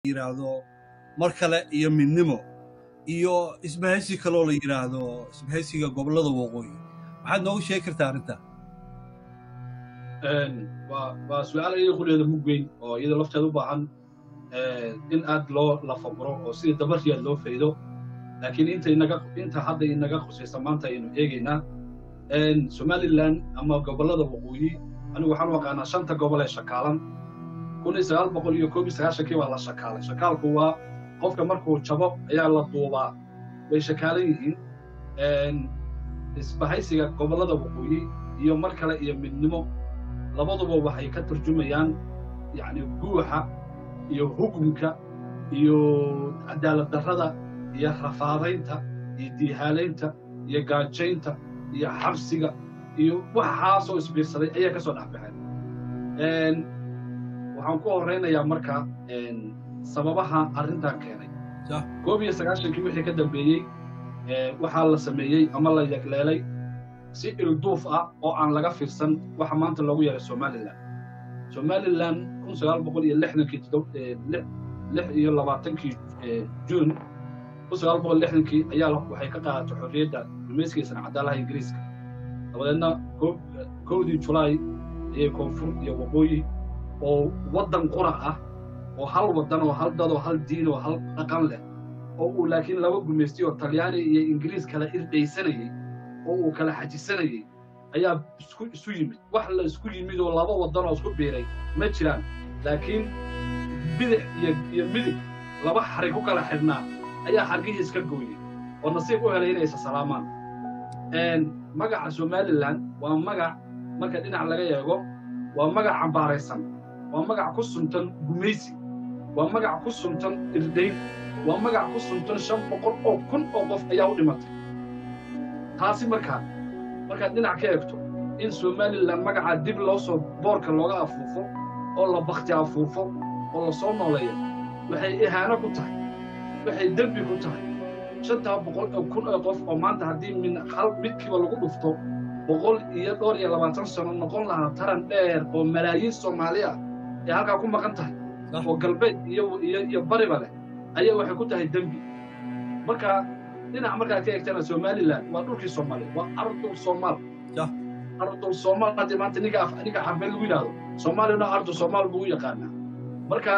yidhaahdo mar kale iyo midnimo iyo isbahaysi kaloo la yidhaahdo isbahaysiga gobollada waqooyi maxaad noogu sheegi kartaa arrintaa waa su-aal iyada quleeda mug weyn oo iyada lafteeda u baahan in aad loo lafaguro oo sidii dabarriyaad loo faydo laakiin inta inaga inta hadda inaga khusaysa maanta aynu eegaynaa somalilan ama gobollada waqooyi anigu waxaan u aqaanaa shanta gobol ee shakaalan kun iyo sagaal boqol iyo koob iyo sagaashankii baa la shakaalay shakaalku waa qofka markuu jabo ayaa la duubaa way shakaalan yihiin isbahaysiga gobollada waqooyi iyo mar kale iyo midnimo labaduba waxay ka turjumayaan yacni guuxa iyo hugumka iyo cadaalad darrada iyo rafaadaynta iyo diihaalaynta iyo gaajaynta iyo xabsiga iyo waxaasoo isbiirsaday ayaa ka soo dhex baxeen waxaan ku horraynayaa marka sababaha arrintan keenay koob iyo sagaashankii wixii ka dambeeyey waxaa la sameeyey ama la yagleelay si ilduuf ah oo aan laga fiirsan waxa maanta loogu yeeray somalilan somalilan kun sagaal boqol iyo lixdankii lix iyo labaatankii juun kun sagaal boqol lixdankii ayaa waxay ka qaadatay xorriyadda gumayskiga sancadaalaha ingiriiska dabadeedna kowdii julaay ayay koonfur iyo waqooyi oo waddan qura ah oo hal waddan oo hal dad oo hal diin oo hal dhaqan leh oo uu laakiin laba gumaystay oo talyaani iyo ingiriis kala irdhaysanayey oo uu kala xajisanayey ayaa isku isu yimid wax la isku yimid oo laba waddan oo isku biiray ma jiraan laakiin bidix iyo iyo midig laba xarig ku kala xidhnaa ayaa xargihii iska gooyey oo nasiib u helay inay isa salaamaan magaca somalilan waa magac marka dhinac laga eego waa magac cambaaraysan waa magac ku suntan gumaysi waa magac ku suntan irdayn waa magac ku suntan shan boqol oo kun oo qof ayaa u dhimatay taasi markaa markaad dhinac ka eegto in somalilan magacaa dib loo soo boorka looga afuufo oo la bakti afuufo oo la soo nooleeyo waxay ihaano ku tahay waxay dembi ku tahay shantaa boqol oo kun oo qof oo maanta haddii min hal midkiiba lagu dhufto boqol iyo dhowr iyo labaatan sano noqon lahaa taran dheer oo malaayiin soomaali ah ee halkaa ku maqan tahay oo galbeed iyo iyo iyo bariba leh ayaa waxay ku tahay dembi marka dhinac markaad ka eegtana somalilan waa dhulkii soomaali waa ardul soomaal ardul soomaal haddii maanta ninka ninka xarbeed lagu yidhaahdo soomaalina ardul soomaal buu u yaqaanaa marka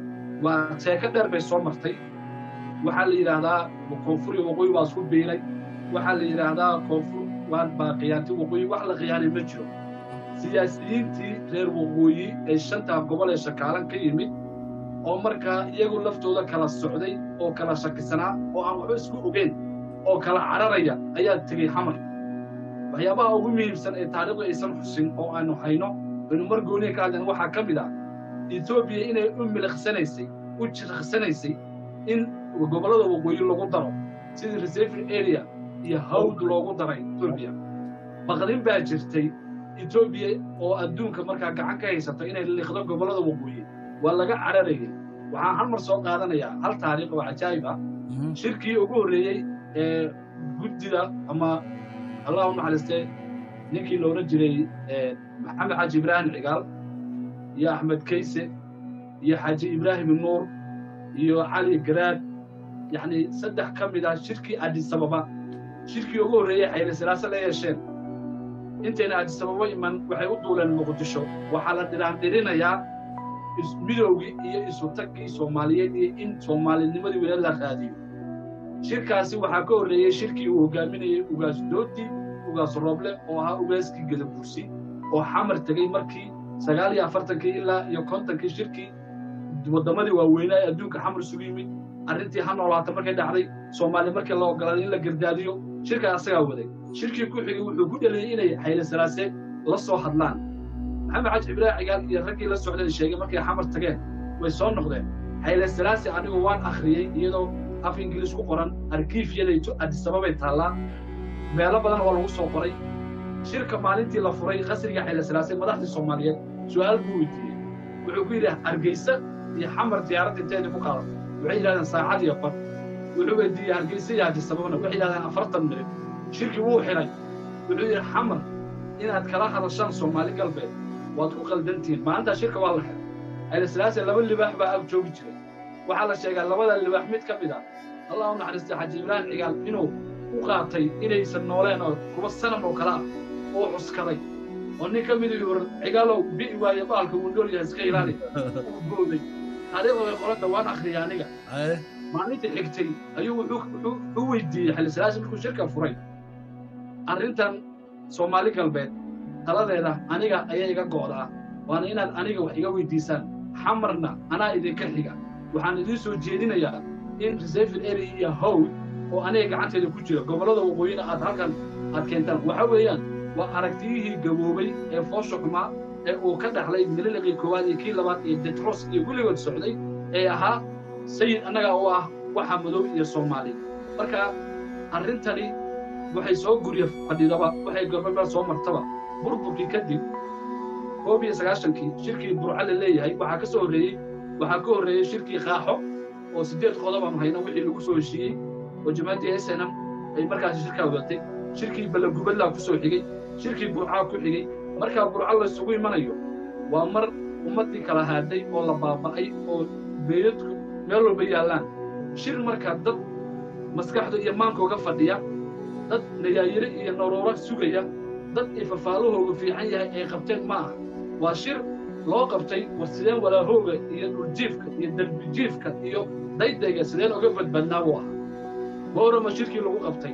waa sheeko dheer bay soo martay waxaa la yidhaahdaa koonfur iyo waqooyi waa isku biilay waxaa la yidhaahdaa koonfur waa baa khiyaantay waqooyi wax la khiyaanay ma jiro siyaasiyiintii reer waqooyi ee shantaa gobol ee shakaalan ka yimid oo markaa iyagu laftooda kala socday oo kala shakisanaa oo aan waxba isku ogeyn oo kala cararaya ayaa tegey xamar waxyaabaha ugu muhiimsan ee taariikhdu aysan xusin oo aanu hayno aynu mar gooniya ka hadleen waxaa ka mid ah etoobiya inay u miliqsanaysay u jirqsanaysay in gobollada waqooyi lagu daro sidii reserving area iyo hawd loogu daray etoobiya baqdin baa jirtay etoobiya oo adduunka markaa gacan ka haysata inay liqdo gobollada waqooyi waa laga cararayay waxaan hal mar soo qaadanayaa hal taariikh oo cajaa'ib ah shirkii ugu horreeyey ee guddida ama allah u naxariistee ninkii loola jiray maxamed xaaji ibraahim cigaal iyo axmed kayse iyo xaaji ibraahim nuur iyo cali garaad yacni saddex ka mid ah shirkii adisababa shirkii ugu horreeyey xayli silaase la yeesheen intayna adisababa iman waxay u duuleen muqdisho waxaa la dhiraandhirinayaa midowgii iyo isutaggii soomaaliyeed iyo in soomaalinimadii weli la raadiyo shirkaasi waxaa ka horreeyey shirkii uu hogaaminayey ugaas doodi ugaas rooble oo ahaa ugaaskii gadabursi oo xamar tegey markii sagaal iyo afartankii ilaa iyo kontonkii shirkii waddamadii waaweynaa ee adduunka xamar isugu yimid arrintii ha noolaata markay dhacday soomaali markii la ogolaaday in la gardaadiyo shirkaa asagaa waday shirkii ku xigay wuxuu ku dheliyey inay xayli salaase la soo hadlaan maxamed xaji ibraahim cigaal iyo raggii la socday sheegay markay xamar tageen way soo noqdeen xayli salaase anigu waan akhriyey iyadoo af ingiliis ku qoran arkiifyadayto adisababay taallaa meelo badan oo lagu soo qoray shirka maalintii la furay qasriga xayli salaase madaxdii soomaaliyeed su'aal buu weydiiyey wuxuu ku yidhi hargeysa iyo xamar diyaaradda inteedii ku qaadatay waxay yidhahdeen saacad iyo bar wuxuu weydiiyey hargeysa iyo adisababna waxay yidhahdeen afartan minit shirkii wuu xidhay wuxuu yidhi xamar inaad kala hadashaan soomaali galbeed waad ku qaldantihiin maalintaa shirka waa la xiray xayli salaase laba libaax baa ag joogi jiray waxaa la sheegaa labada libaax mid ka mid a allah u naxariistay xaji ibraahim cigaal inuu u qaatay inaysan nooleen oo kuwa sanam oo kale ah oo cuskaday oo nin ka mid uu cigaalow bi'i waaye baalka wuu nool yahay iska ilaali uu booday taariikhda way qoran dhawaan akhriya aniga maalintii xigtay ayuu wuxuu u weydiiyey xillisalaasi markuu shirka furay arrintan soomaali galbeed taladeeda aniga ayaa iga go'daa waana inaad aniga wax iga weydiisaan xamarna anaa idinka xiga waxaan idiin soo jeedinayaa in reserved area iyo howl oo aniga gacanteeda ku jira gobollada waqooyina aad halkan aad keentaan waxa weeyaan waa aragtiyihii gaboobay ee foosha xumaa ee uu ka dhaxlay mililiqii koowaad iyo kii labaad iyo detros iyo weligood socday ee ahaa sayid annaga oo ah waxa madow iyo soomaali marka arrintani waxay soo gurya fadhidaba waxay gobaba soo martaba burburkii kadib koob iyo sagaashankii shirkii burca la leeyahay waxaa ka soo horreeyey waxaa ka horreeyey shirkii qaaxo oo siddeed qodob aanu hayna wixii lagu soo heshiiyey oo jamaaddii snm ay markaasi shirkaa wadatay shirkii ballagubadlaa ku soo xigey shirkii burcaa ku xigey markaa burca laysugu imanayo waa mar ummaddii kala haaday oo la baaba'ay oo beeyadku meel walba yaallaan shir markaa dad maskaxda iyo maankooga fadhiya dad nayaayire iyo naruuro sugaya dad ay fafaalahooga fiican yahay ay qabteen ma aha waa shir loo qabtay war sideen walaahooga iyo dhuljiifka iyo derbijiifka iyo daydayga sideen oga badbadnaa buu ahaa boorama shirkii lagu qabtay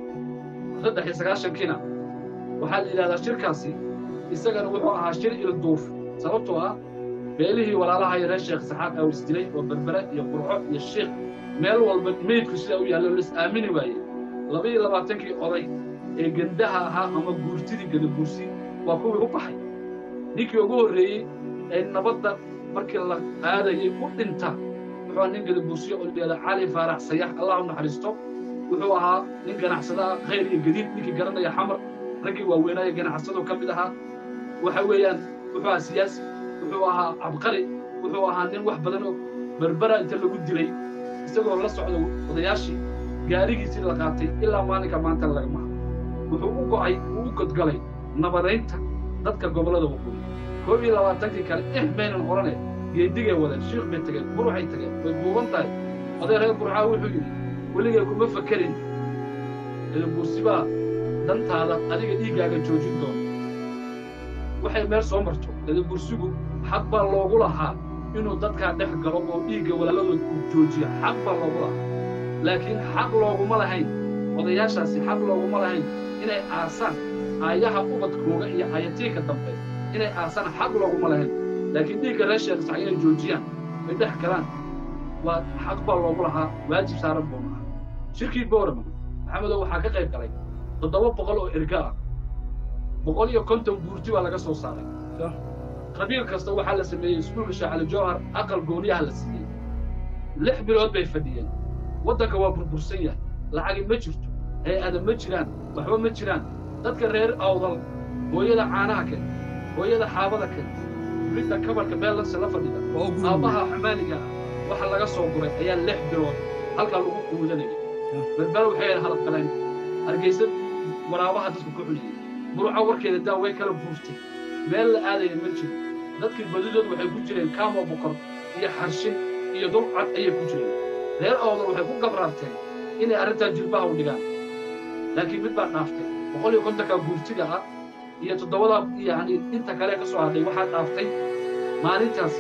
saddex iyo sagaashankiina waxaa la yidhahdaa shirkaasi isagana wuxuu ahaa shir ilduuf sababtoo ah beelihii walaalaha iyo reer sheekh saxaaq oo isdilay oo berbere iyo qurxo iyo shiikh meel walba meydku sida u yaallo lis aamini waaye laba iyo labaatankii oday ee gendaha ahaa ama guurtidii gadaguursi waa kuwii u baxay ninkii ugu horreeyey ee nabadda markii la qaadayay u dhinta wuxuu ahaa nin gadaguursiyo oo layihahda cali faarax sayax allah u naxariisto wuxuu ahaa nin ganacsada ah khayr iyo gadiid ninkii garanaya xamar raggii waaweynaaye ganacsado ka mid ahaa waxa weeyaan wuxuu ahaa siyaasi wuxuu ahaa cabqari wuxuu ahaa nin wax badan oo berbera inta lagu dilay isagoo la socda odayaashii gaarigiisii la qaatay ilaa maalinka maanta lagama wuxuu u go'ay uu u godgalay nabadaynta dadka gobollada waqooyi koob iyo labaatankii kale ix maynan odhane geedigay wadeen shiikh bay tageen buruxay tageen way buuban tahay oday reer burxaa wuxuu yidhi weligay kuma fakerin edabuursibaa dantaada adiga dhiiggaaga joojin doona waxay meel soo marto edabursigu xaq baa loogu lahaa inuu dadkaa dhex galo oo dhiigga walaaladood uu joojiyo xaq baa loogu lahaa laakiin xaq looguma lahayn odayaashaasi xaq looguma lahayn inay aasaan aayaha ubadkooga iyo aayatiinka dambe inay aasaan xaq looguma lahayn laakiin dhiigga reer sheekh sax inay joojiyaan ay dhex galaan waa xaq baa loogu lahaa waajib saaran buu lahaa shirkii boorama maxamedow waxaa ka qayb galay toddoba boqol oo erga ah boqol iyo konton buurti baa laga soo saaray qabiil kasta waxaa la sameeyey iskuulka shaacali jowhar aqal gooniyaha la siiyey lix bilood bay fadhiyeen waddanka waa burbursan yahay lacagi ma jirto hay-ada ma jiraan waxba ma jiraan dadka reer awdal hooyada caanaha ken hooyada xaabada ken ridda kabarka beellanse la fadhida aabbaha xumaaniga ah waxa laga soo guray ayaa lix bilood halkaa lagu quudanayay berbera waxay ahayd halaqaleen hargeysa waraabaha dadku ka cunayay buruca warkeeda daa way kala buurtay meel la aadaya ma jiro dadkii badidood waxay ku jireen kaamo bokor iyo xarshin iyo dulcad ayay ku jireen reer awdal waxay ku gabraarteen inay arrintaa jilbaha u dhigaan laakiin mid baa dhaaftay boqol iyo kontonka guurtiga ah iyo toddobadaa yacni inta kale ka soo hadhay waxaa dhaaftay maalintaas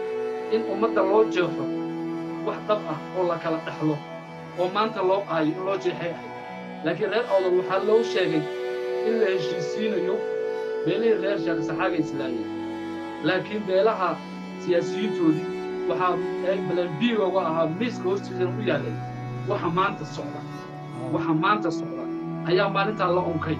in ummadda loo jeexo wax dhab ah oo la kala dhexlo oo maanta loo aayo in loo jeexay ahay laakiin reer awdal waxaa loo sheegay in la heshiisiinayo beelihii reer sheekh saxaaga islaamiyeen laakiin beelaha siyaasiyiintoodii waxaa balanbiigooga ahaa miiska hoostiisana u yaalay waxa maanta socda waxa maanta socda ayaa maalintaa la unkay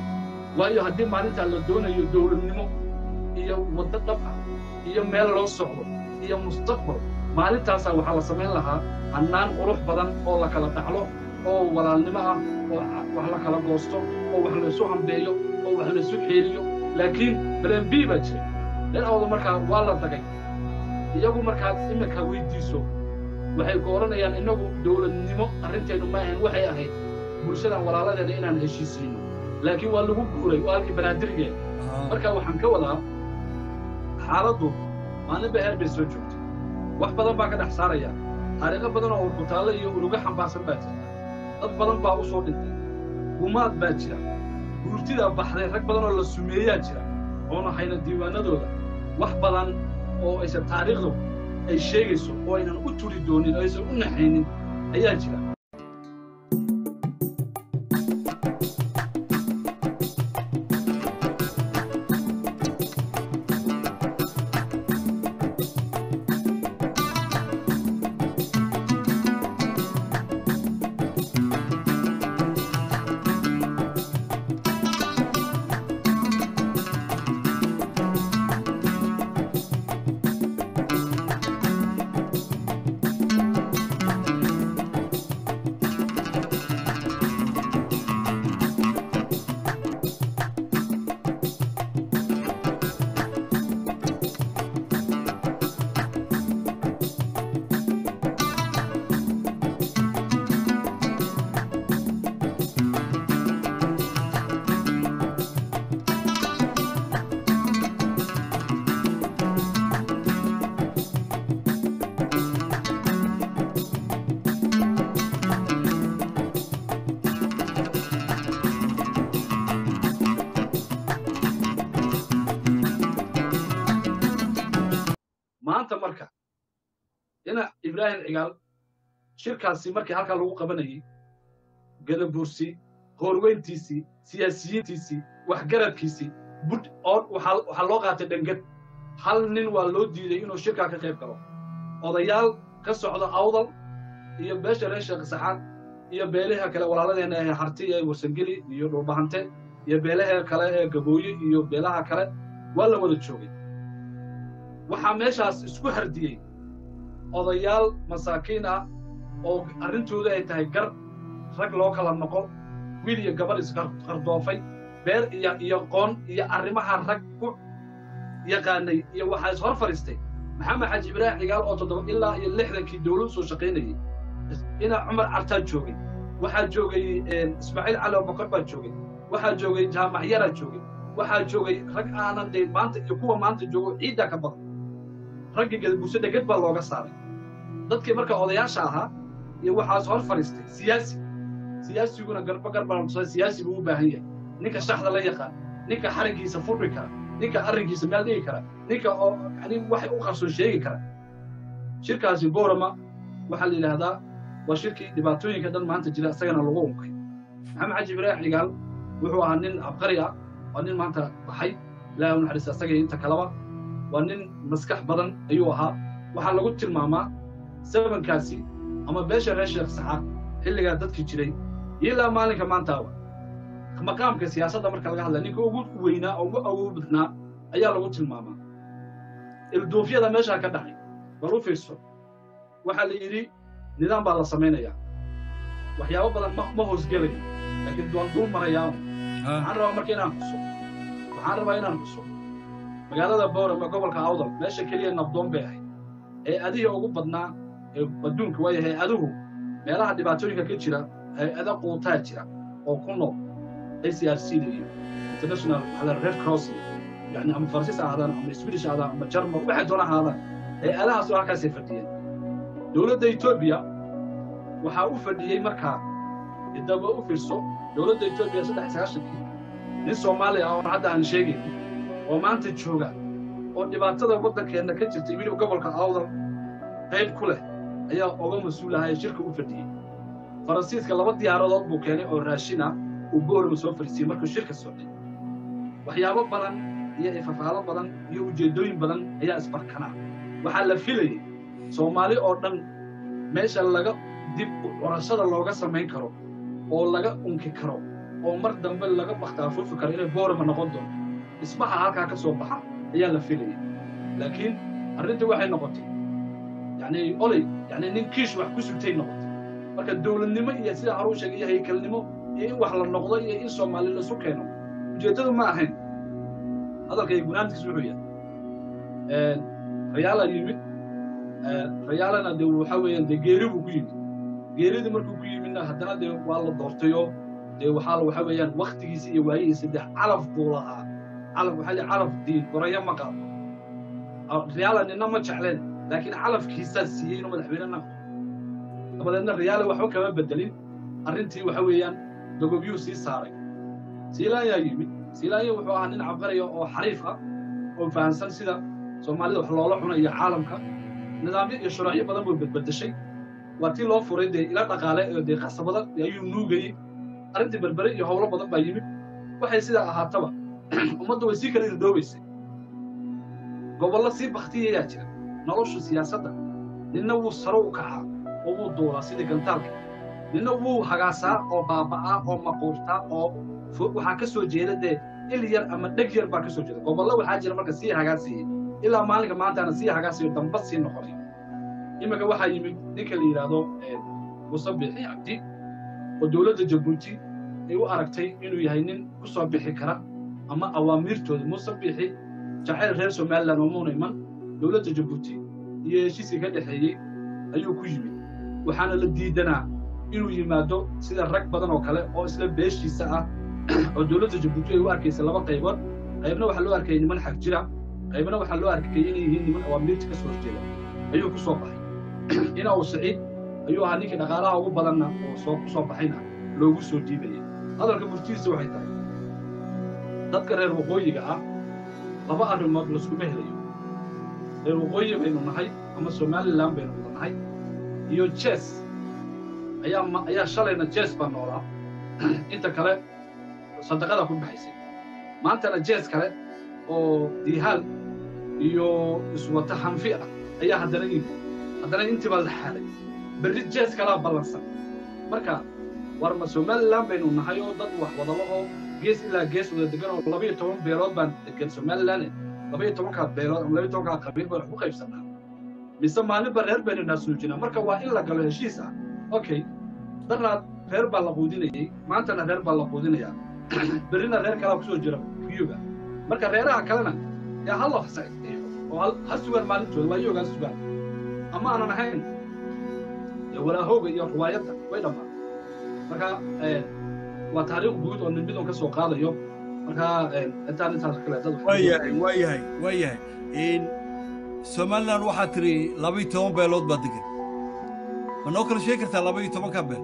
waayo haddii maalintaa la doonayo dowladnimo iyo waddo dhab ah iyo meel loo socdo iyo mustaqbal maalintaasaa waxaa la samayn lahaa hannaan qurux badan oo la kala dhaxlo oo walaalnimo ah oo wax la kala goosto oo wax laysu hambeeyo oo wax laysu xeeliyo laakiin balan b baa jira reer awda markaa waa la dagay iyagu markaad iminka weydiiso waxay ku odhanayaan innagu dowladnimo arrinteennu ma ahayn waxay ahayd bulshadan walaaladeena inaan heshiisiino laakiin waa lagu guuray waa halkii banaadirigeen marka waxaan ka wadaa xaaladdu maalinba heer bay soo joogtay wax badan baa ka dhex saaraya taariikho badan oo urkutaallo iyo uruga xambaarsan baa jirta dad badan baa u soo dhintay gumaad baa jira guurtidaa baxday rag badan oo la sumeeyaa jira oona hayna diiwaanadooda wax badan oo aysan taariikhdu ay sheegayso oo aynan u turi doonin oo aysan u naxaynin ayaa jira maanta marka dhinac ibraahim cigaal shirkaasi markii halkaa lagu qabanayay gadabuursi hoorweyntiisii siyaasiyiintiisii waxgaradkiisii bud oo waxaa waxaa loo qaatay dhangad hal nin waa loo diiday inuu shirkaa ka qayb galo odayaal ka socda awdal iyo beesha reer sheekh saxaan iyo beelaha kale walaaladeenna ee harti ee warsangeli iyo dhulbahante iyo beelaha kale ee gabooye iyo beelaha kale waa la wada joogay waxaa meeshaas isku hardiyey odayaal masaakiin ah oo arrintooda ay tahay gar rag loo kala noqo wiil iyo gabadh isqardoofay beer iyo iyo qoon iyo arrimaha rag ku yaqaanay iyo waxaa is hor fadhiistay maxamed xaaji ibraahim cigaal oo toddoba ilaa iyo lixdankii dowladu soo shaqaynayay ina cumar cartaa joogay waxaa joogay ismaaciil cali abubakar baa joogay waxaa joogay jaamac yaraa joogay waxaa joogay rag aanan dee maanta iyo kuwa maanta joogo ciiddaa ka badan raggii gadabuurse dhegad baa looga saaray dadkii marka odayaasha ahaa iyo waxaas hor fadhiistay siyaasi siyaasiguna garba garba siyaasi buu u baahan yahay ninka shaxda la yaqaan ninka xariggiisa furri kara ninka arrinkiisa meel dhigi kara ninka oo yani waxay u qarsoon sheegi kara shirkaasi boorama waxaa la yidhaahdaa waa shirkii dhibaatooyinka dhan maanta jira isagana lagu unkay maxamed xaji ibraahim cigaal wuxuu ahaa nin abqari ah waa nin maanta baxay ilaahay u naxariista isaga inta kaleba waa nin maskax badan ayuu ahaa waxaa lagu tilmaamaa sabankaasi ama beesha reer sheekh saxaaq xilligaa dadkii jiray ilaa maalinka maantaaba maqaamka siyaasadda marka laga hadlaya ninka ugu weynaa oo ugu awood badnaa ayaa lagu tilmaamaa ilduufyada meeshaa ka dhacay bal u fiirso waxaa la yidhi nidaam baa la samaynayaa waxyaabo badan ma ma hoosgelayo laakiin waan dul marayaa waxaan rabaa marka inaan xuso waxaan rabaa inaan xuso magaalada boorama gobolka awdal meesha keliya nabdoon bay ahayd hay-adihii ugu badnaa ee adduunka waayo hay-aduhu meelaha dhibaatooyinka ka jira hay-ada quutaa jira oo ku nool acrc iyo international maxaa red cross yani ama faransiis ahaadaan ama swedish ahaadaan ama jarmal waxay doona ahaadaan hay-adahaas oo halkaasay fadhiyeen dowladda etoobiya waxaa u fadhiyey markaa idaba u fiirso dowladda etoobiya saddex sagaashankii nin soomaaliya ah oo hadda aan sheegayn oo maanta jooga oo dhibaatada waddankeenna ka jirtay weliba gobolka awdal qayb ku leh ayaa oga mas-uulahay shirka u fadhiyey faransiiska laba diyaaradood buu keenay oo raashin ah uu boorama soo fadhiisiyey markuu shirka socday waxyaabo badan iyo ifafaalo badan iyo ujeeddooyin badan ayaa isbarkanaa waxaa la filayey soomaali oo dhan meesha laga dib curashada looga samayn karo oo laga unki karo oo mar dambe laga bakhtaafuufi karo inay boorama noqon doonto dhismaha halkaa ka soo baxa ayaa la filayay laakiin arrintii waxay noqotay yani oley yani nin kiish wax ku sugtay noqotay marka dowladnimo iyo sida haruu sheegay iyo haykalnimo iyo in wax la noqdo iyo in soomaali laisu keeno ujeeddadu ma ahayn hadalkay gunaantiis wuxuu yahay rayaala yimid rayaalana dee waxa weeyaan dee geeri buu ku yimid geeridii markuu ku yimidna haddana dee waa la doortayoo dee waxaa waxa weeyaan waktigiisa iyo waayihiisa dee calaf buu lahaa calaf waxaa lii calaf diin gorayo ma qaado rayaala nina ma jecleen laakiin calafkiisaa siiyey inuu madaxweyne noqdo dabadeedna riyaale waxba kama bedelin arrintii waxa weeyaan dogobyuu sii saaray siilaanyaa yimid siilaanya wuxuu ahaa nin cabaraya oo xariif ah oo fahamsan sida soomaalida wax loola cuna iyo caalamka nidaamyo iyo shuruucyo badan buu bedbedeshay waa tii loo furay dee ila dhaqaale oo dee qasabada ayuu nuugayey arrintii berbere iyo howlo badan baa yimid waxay sidaa ahaataba ummaddu way sii kala irdhoobaysay gobollo sii baktiyayaa jira nolosha siyaasadda ninna wuu saro u kacaa oo wuu duulaa sidii gantaalka ninna wuu hagaasaa oo baaba'aa oo maquurtaa oo waxaa ka soo jeeda dee il yar ama dheg yar baa ka soo jeeda gobollo waxaa jira marka sii hagaasiyey ilaa maalinka maantaana sii hagaasiyo damba sii noqonay iminka waxaa yimid ninka la yidhaahdo muuse bixi cabdi oo dowladda jabuuti ay u aragtay inuu yahay nin ku soo bixi kara ama awaamiirtooda muuse bixi jacayl reer somalilan oo muuna iman dowladda jabuuti iyo heshiiskii ka dhexeeyey ayuu ku yimid waxaana la diidanaa inuu yimaado sida rag badan oo kale oo isla beeshiisa ah oo dowladda jabuuti ay u arkaysa laba qaybood qaybna waxaa loo arkayay niman xag jira qaybna waxaa loo arkayay inay yihiin niman awaamiirta ka soo horjeeda ayuu ku soo baxay ina uu siciid ayuu ahaa ninkii dhaqaalaha ugu badanna oo soo ku soo baxayna loogu soo dhiibayay hadalka murtidiisa waxay tahay dadka reer waqooyiga ah laba arrimood laskuma helayo reer waqooyi baynu nahay ama somalilan baynu wada nahay iyo jes ayaa ayaa shalayna jes baa noolaa inta kale sadaqada ku baxaysay maantana jes kale oo diihaal iyo iswata hanfi ah ayaa haddana yimid haddana intii baa la xaalay berri jes kalaa ballansan marka war ma somalilan baynu nahay oo dad wax wadalo oo gees ilaa gees wada degan oo labayo toban beelood baan degan somalilan labayo tobankaa beelood ama labayo tobankaa qabiil baan wax ku qaybsanaa mise maalinba reer baynu naasuujinaa marka waa in la galo heshiis ah okay daraad reer baa la quudinayey maantana reer baa la quudinayaa berrina reer kalaa kusoo jira kuyuga marka reeraha kalena yaa ha la fasaxeeyo oo ha sugaan maalintooda waa iyagaa sugaan ama aanan ahayn walaahooga iyo ruwaayadda way dhammaan marka waa taariikh guud oo ninbidon ka soo qaadayo marka intaan intaas kale dad waayahay waayahay waayahay somalilan waxaa tiri labaiyo toban beelood baa degan ma noo kala sheegi kartaa labaiyo tobanka beel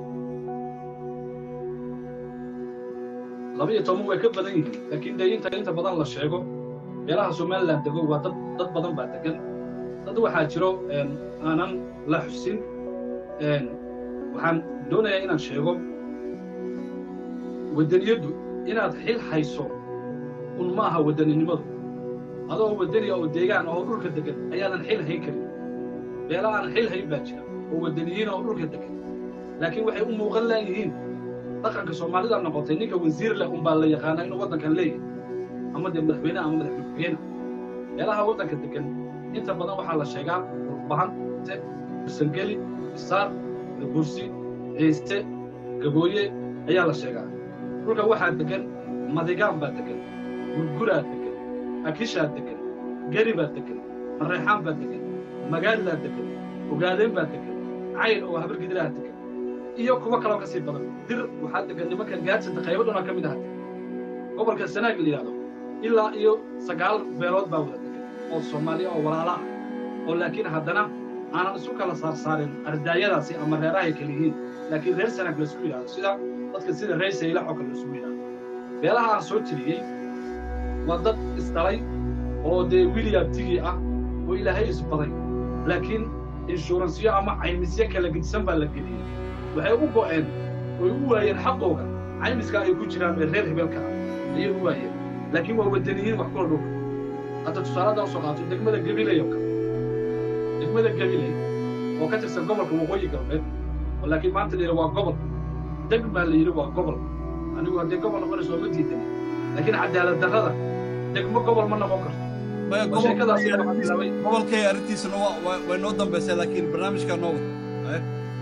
labaiyo toban way ka badan yihiin laakiin dee inta inta badan la sheego beelaha somalilan dego waa dad dad badan baa degan dad waxaa jiro aanan la xusin waxaan doonayaa inaan sheego waddaniyaddu inaad xil hayso un ma aha waddaninimadu adoo waddaniya oo deegaan oo dhulka degan ayaadan xil hayn karin beela aan xil hayn baa jira oo waddaniyiin oo dhulka degan laakiin waxay u muuqan laayihiin dhaqanka soomaalida noqotay ninka wasiir leh unbaa la yaqaanaa inuu waddankan leeyahay ama dee madaxweyne ama madaxweyne beelaha waddanka degan inta badan waxaa la sheegaa bahante sangeli isaar bursi ciiste gabooye ayaa la sheegaa dhulka waxaa degan madigaan baa degan gurguraa degan akishaa degan geri baa degan mareexaan baa degan magaalilaa degan ogaadeen baa degan cayl oo habargidilaha degan iyo kuwo kaloo ka sii badan dir waxaa degan nimanka gaadsanta qaybo dhunaa ka mid aha gobolka sanaag la yidhahdo ilaa iyo sagaal beelood baa wada degan oo soomaaliya oo walaala ah oo laakiin haddana aanan isu kala saarsaarin ardaayadaasi ama reerahay kala yihiin laakiin reer sanaag laisku yidhahdo sida dadka sida reer saylax oo kale laisugu yidhahdo beelaha aan soo tiriyey waa dad isdhalay oo dee william tigi ah oo ilaahay isbaday laakiin inshuransiyo ama caymisyo kala gedisan baa la geliyey waxay u go'een oy u waayeen xaqooga caymiska ay ku jiraan ee reer hebelka ah ayay u waayeen laakiin waa waddaniyiin wax kula dhulka hadda tusaalada usoo qaato degmada gabiley oo kale degmada gabiley oo ka tirsan gobolka waqooyi galbeed oo laakiin maanta la yidhi waa gobol deg baa la yidhi waa gobol anigu haddee gobol noqonayso ma diidan laakiin cadaalad darrada degmo gobol ma noqon karto sheekadaasi waxaa bilaabay gobolkay arrintiisuna way noo dambaysay laakiin barnaamijkaa noo wada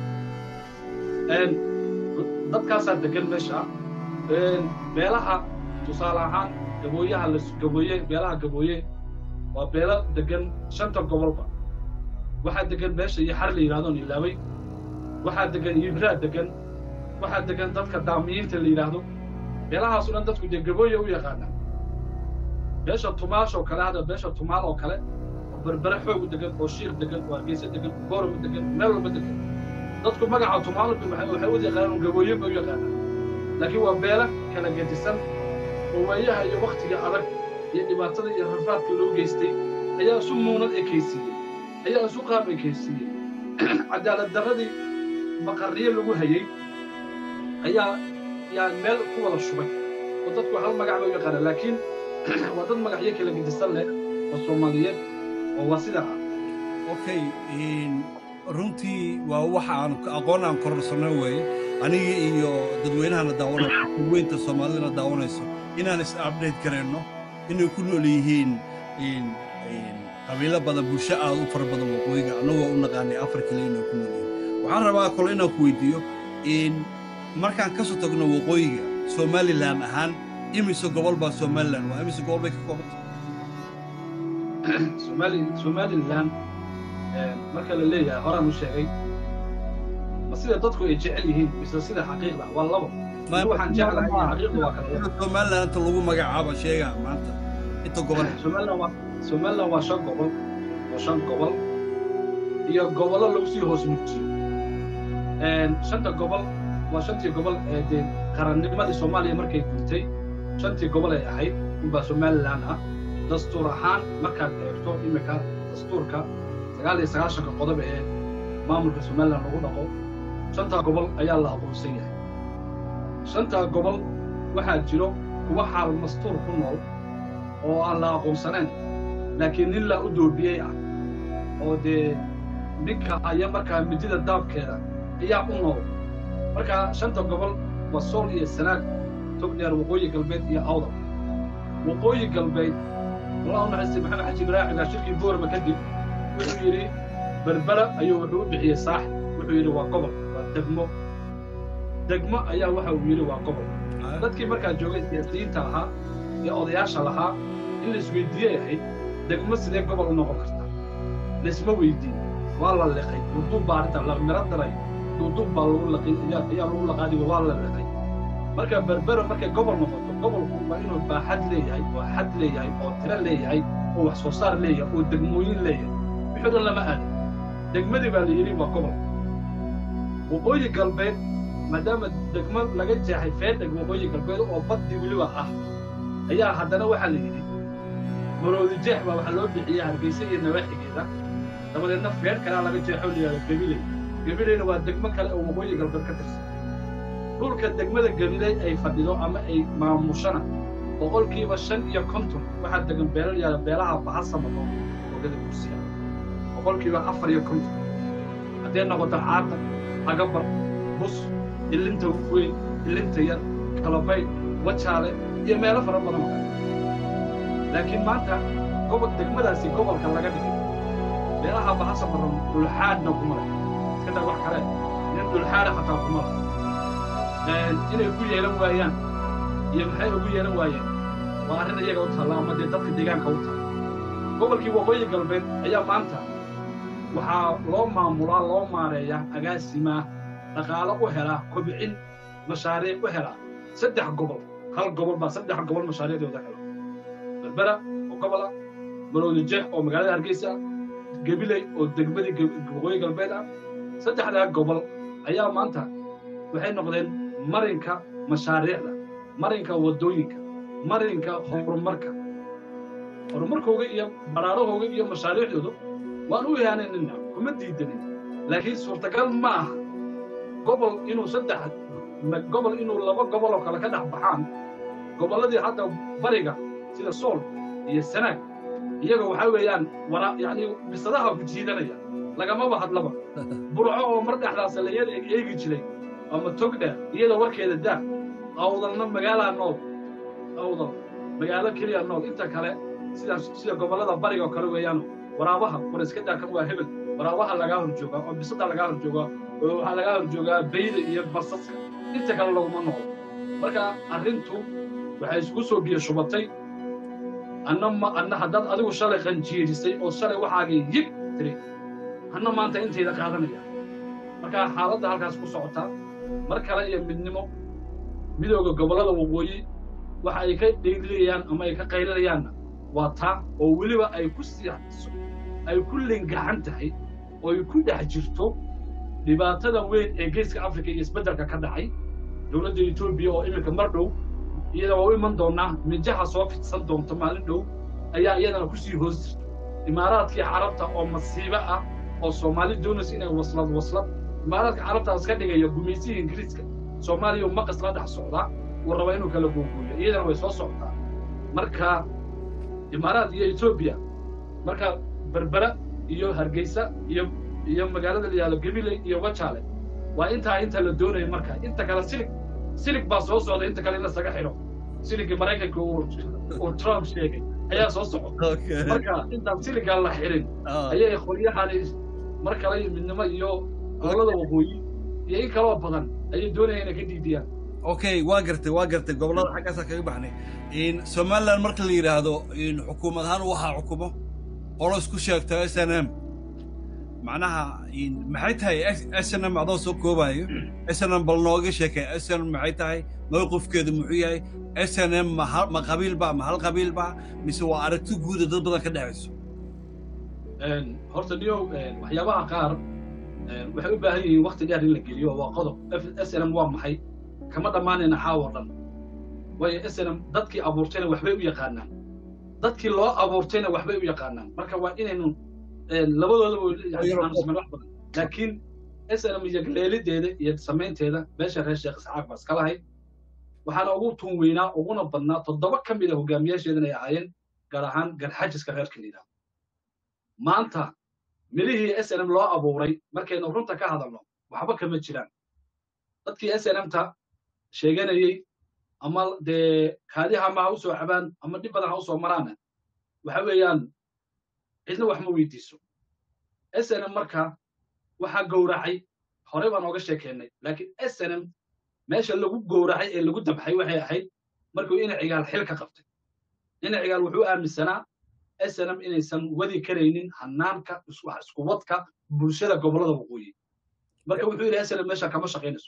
dadkaasaa degan meesha beelaha tusaale ahaan gabooyaha la gabooye beelaha gabooye waa beelo degan shanta gobolba waxaa degan meesha iyo xar la yidhahdoon ilaaway waxaa degan yibraa degan waxaa degan dadka daamiyiinta la yidhaahdo beelahaasu dhan dadku dee gabooye u yaqaanaa beesha tumaash oo kale hadda beesha tumaal oo kale oo berbere xoogu degan oo shiir degan oo hargeysa degan oo goorama degan meel walba degan dadku magaca tumaalku waxay u yaqaanaan gabooye bay u yaqaanaan laakiin waa beela kala gedisan oo waayaha iyo wakhtiga adag iyo dhibaatada iyo rafaadka loo geystay ayaa isu muunad ekaysiiyey ayaa isu qaab ekaysiiyey cadaalad darradii maqarriye lagu hayey ayaa yaa meel ku wada shubay oo dadku hal magac bay u yaqaanaan laakiin waa dad magacyo kala gedisan leh oo soomaaliyeed oo waa sidaa ah okay runtii waa waxa aan aqoon aan kororsanno weeye anigii iyo dadweynahana daawanaya weynta soomaalidana daawanayso inaan is update garayno inay ku nool yihiin qabiilo badan bulsho aad u fara badan waqooyiga annagoo u naqaanay afar kale inay ku nool yihiin waxaan rabaa kole inaan ku weydiiyo markaan ka soo tagno waqooyiga somalilan ahaan imise gobol baa somalilan waa imise gobol bay ka koobanta somalilan marka la leeyahay horaan u sheegay ma sida dadku ay jecel yihiin mise sida xaqiiqda waa labo waxaan jeclahay xaqiiqda waa kala somalilan inta lagu magacaabo sheega maanta inta gobol somalilan waa somalilan waa shan gobol waa shan gobol iyo gobollo lagu sii hoos mugjiyo shanta gobol waa shantii gobol ee dee qarannimadii soomaaliya markay gurtay shantii gobol ay ahayd unbaa somalilan ah dastuur ahaan markaad eegto iminka dastuurka sagaal iyo sagaashanka qodob ee maamulka somalilan lagu dhaqo shantaa gobol ayaa la aqoonsan yahay shantaa gobol waxaa jiro kuwa xaal mastuur ku nool oo aan la aqoonsanayn laakiin nin la u doobiyey ah oo dee ninka aya markaa midida daabkeeda ayaa u nool markaa shanta gobol waa sool iyo sanaag togdheer waqooyi galbeed iyo awdal waqooyi galbeed allahu naxariistay maxamed xaji ibraahiga shirkii boorma kadib wuxuu yidhi berbera ayuu wuxuu u bixiyey saax wuxuu yidhi waa gobol waa degmo degmo ayaa waxa uu yidhi waa gobol dadkii markaa joogay siyaasiyiinta ahaa ee odayaasha lahaa in la isweydiiyey ahayd degmo sidee gobol u noqon karta laisma weydiin waa la liqay duuduub baa arrinta la miro daray duuduub baa lagu laqay ayaa lagu laqaadigo waa la liqay marka berbera markay gobol noqoto gobolku waa inuu baaxad leeyahay oo xad leeyahay oo tiro leeyahay oo wax soo saar leeyahay oo degmooyin leeyahay wixii dhan lama aadin degmadii baa la yidhi waa gobol waqooyi galbeed maadaama degmo laga jeexay feedheg waqooyi galbeed oo baddii weliba ah ayaa haddana waxaa la yidhi maroodi jeex baa waxaa loo bixiyey hargeysa iyo nawaaxigeeda dabadeedna feedh kalaa laga jeexo la yidhahdo gabiley gabileyna waa degmo kale oo waqooyi galbeed ka tirsan dhulka degmada gabiley ay fadhido ama ay maamushana boqolkiiba shan iyo konton waxaa degan beelal yaala beelaha bahasamato ogada kursiya boqolkiiba afar iyo konton hadday noqoto caada agabar bus ilinta weyn ilinta yar kalabayd wajaale iyo meelo fara badan oo kale laakiin maanta gobol degmadaasi gobolka laga dhigay beelaha bahasamato dhulxaadna kuma leh iska daa wax kale nin dhulxaada xataa kuma leh inay ku yeelan waayaan iyo maxay ugu yeelan waayeen waa arrin iyaga u taalla ama dee dadka deegaanka u taalla gobolkii waqooyi galbeed ayaa maanta waxaa loo maamulaa loo maareeyaa agaasimaa dhaqaalo u helaa kobcin mashaariic u helaa saddex gobol hal gobol baa saddex gobol mashaariicdooda helo berbera oo gobol ah maroodi jeex oo magaalada hargeysa ah gabiley oo degmadii waqooyi galbeed ah saddexdaa gobol ayaa maanta waxay noqdeen marinka mashaariicda marinka waddooyinka marinka horumarka horumarkooga iyo baraarahooga iyo mashaariicdoodu waan u ihaanaynina kuma diidanin laakiin suurtagal ma aha gobol inuu saddex gobol inuu laba gobol oo kale ka dhex baxaan gobolladii hadda bariga sida sool iyo sanaag iyaga waxaa weeyaan wara yacni bisadaha ku jiidanaya lagamaba hadlaba burco oo mar dhexdaas la yar eegi jiray ama togdheer iyada warkeeda daa awdalna magaalaa nool awdal magaalo keliya nool inta kale sidaas sida gobollada bariga oo kale weeyaan waraabaha war iska daakan waa hebel waraabaha lagaa hor joogaa oo bisada lagaa hor joogaa oo waxaa lagaa hor joogaa bayda iyo basaska inta kale laguma noolo marka arrintu waxay isku soo biyo shubatay anna ma anna haddaad adigu shalay qanjiirisay oo shalay waxaagii yig tiri anna maanta intayda qaadanaya marka xaaladda halkaas ku socotaa mar kale iyo midnimo midooda gobollada waqooyi waxa ay ka dheylinayaan ama ay ka qaylinayaanna waa taa oo weliba ay ku siixso ay ku lingaxan tahay oo ay ku dhex jirto dhibaatada weyn ee geeska africa iyo isbeddelka ka dhacay dowladda etoobiya oo iminka mar dhow iyada waa u iman doonaa mijaha soo fidsan doonta maalin dhow ayaa iyadana kusii hoos jirta imaaraadkii carabta oo masiibo ah oo soomaali doonaysa inay waslad waslad imaaraadka carabtaas ka dhigaya gumaysihii ingiriiska soomaaliya maqas la dhex socdaa uu raba inuu kala googuuyo iyadana way soo socotaa marka imaaraad iyo etoobiya marka berbera iyo hargeysa iyo iyo magaalada la yihahdo gabiley iyo wajaale waa intaa inta la doonayo marka inta kale silig silig baa soo socda inta kale in lasaga xidho siligii maraykanka uu trump sheegay ayaa soo socda marka intaan siligaa la xidhin ayay qoryahani mar kale midnimo iyo gobolada waqooyi iyo in kaloo badan ayay doonayaan inay ka diidiyaan okay waa gartay waa gartay gobollada xaggaasaa kaga baxnay somaliland marka la yidhaahdo xukuumad ahaan waxaa xukumo qolo isku sheegta s n m macnaha maxay tahay s n m adoo soo koobayo s n m bal nooga sheekay s n m maxay tahay mowqifkeedu muxuu yahay s n m ma qabiil ba ma hal qabiil ba mise waa aragti guuda dad badan ka dhexayso horta niyow waxyaabaha qaar waxay u baahan yihiin wakti dheer in la geliyo waa qodob s n m waa maxay kama dhammaanayna xaawo dhan waayo s n m dadkii abuurtayna waxbay u yaqaanaan dadkii loo abuurtayna waxbay u yaqaanaan marka waa inaynu labadoodaba wax badan laakiin s n m iyo leelideeda iyo samaynteeda meesha reer sheekh isxaaq baa iska lahayd waxaana ugu tun weynaa uguna badnaa toddoba ka mid a hogaamiyaasheedan ay ahaayeen gaar ahaan garxajiska reerka la yidhahdo maanta midhihii s n m loo abuuray markaynu runta ka hadalno waxba kama jiraan dadkii s n m-ta sheeganayey ama dee kaadiha ma ha u soo cabaan ama dhib badan ha u soo maraana waxa weeyaan cidna wax ma weydiiso s n m marka waxaa gowracay horey baan ooga sheekeennay laakiin s n m meesha lagu gowracay ee lagu dabxay waxay ahayd markuu ina cigaal xil ka qabtay ina cigaal wuxuu aaminsanaa s n m inaysan wadi karaynin hanaanka isku wadka bulshada gobollada waqooyi marka wuxuu yidhi s n m meesha kama shaqaynayso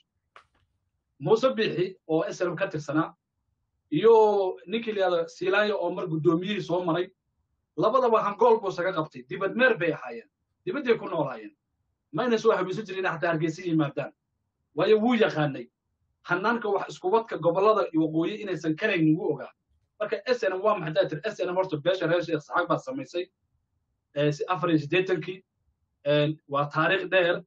muuse biixi oo s n m ka tirsanaa iyo ninkii la yihahdo silaanya oo mar guddoomiyihii soo maray labadaba hangool buu isaga qabtay dibad meer bay ahaayeen dibadday ku noolaayeen mayna soo habiiso jirin xataa hargeysa yimaadaan waayo wuu yaqaanay hanaanka wax iskuwadka gobollada waqooyi inaysan karaynin wuu ogaa marka s n m waa maxay daa tir s n m horta beesha reer sheekh saxaag baa samaysay afar iyo siddeetankii waa taariikh dheer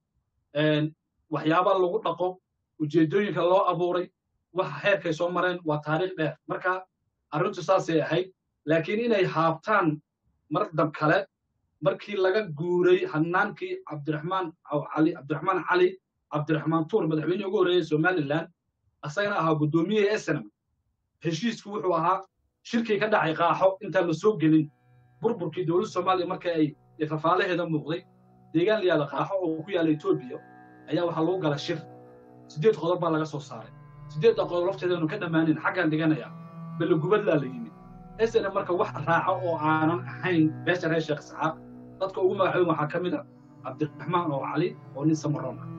waxyaaba lagu dhaqo ujeeddooyinka loo abuuray waxa heerkay soo mareen waa taariikh dheer marka arrintu saasay ahayd laakiin inay haabtaan mar dab kale markii laga guuray hanaankii cabdiraxmaan cali cabdiraxmaan cali cabdiraxmaan tuur madaxweynihii ugu horreeyey somaliland asagana ahaa guddoomiyihii snm heshiisku wuxuu ahaa shirkii ka dhacay qaaxo intaan la soo gelin burburkii dowladda soomaaliya marka ay rafaalaheeda muuqday deegaan la yahda qaaxo oo ku yaalla etoobiya ayaa waxaa lagu gala shir siddeed qodob baa laga soo saaray siddeedda qodob lafteedaanu ka dhammaanin xaggaan dhiganayaa belogubadlaa la yimid snm marka wax raaco oo aanan ahayn beesha reer sheekh isxaaq dadka ugu magacoon waxaa ka mid a cabdiraxmaan oo cali oo nin samaroon ah